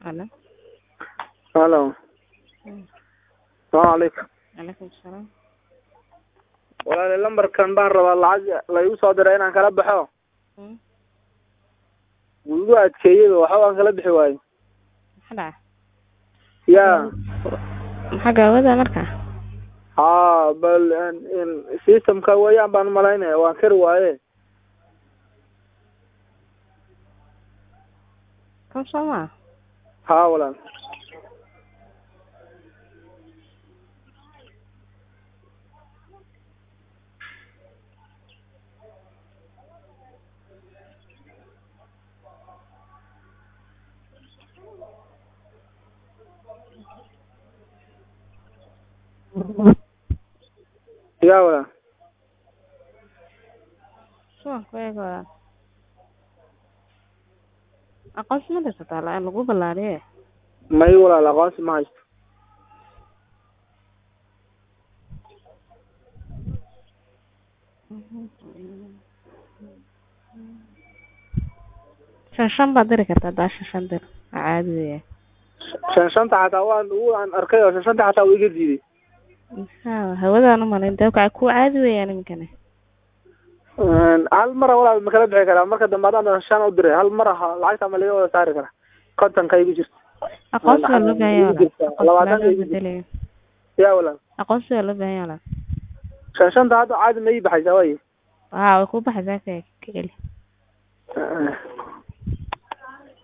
Hello. Hello. Mm. Salaamu calaykum. Calaykum salaam. Walaali lambarkan baan rabaa lacag la igu soo diray inaan kala baxo. Mm. Wuu igu adkeeyey waxba waan kala bixi waayey. Maxaa dhacay? Yaa. Maxaa gaawada marka? Haa bal in- in systemka weeyaan baan malaynaya waan kari waaye. Kan soo maa? Haa walaal. Yaa walaal. Suwan ku eeg walaal. Aqoonsi ma haysataa la lagu ballaariye? May walaal aqoonsi ma haysto. Shan shan baad diri kartaa daa shan shan dir. Waa caadi weeye. Shan shanta xataa waan waan arkay oo shan shanta xataa wuu iga diiday. Maxaa hawadaan u malayn dee ku caadi weeyaan iminkani. Een, hal mar walaal ma kala bixi karaa marka dambe haddaan shan u diray hal mar aha lacagta ma laga wada saari karaa kontonka igu jirta Aqoonsi waa loo baahan yahay Igu jirta, walaal. labaatan Aqoonsi igu waa jirta. bedelayo. yaa walaal Aqoonsi waa loo baahan yahay walaal. shan shanta hadda caadi ma ii baxaysaa waaye Waa way ku baxaysaa ka ka celi. Eh,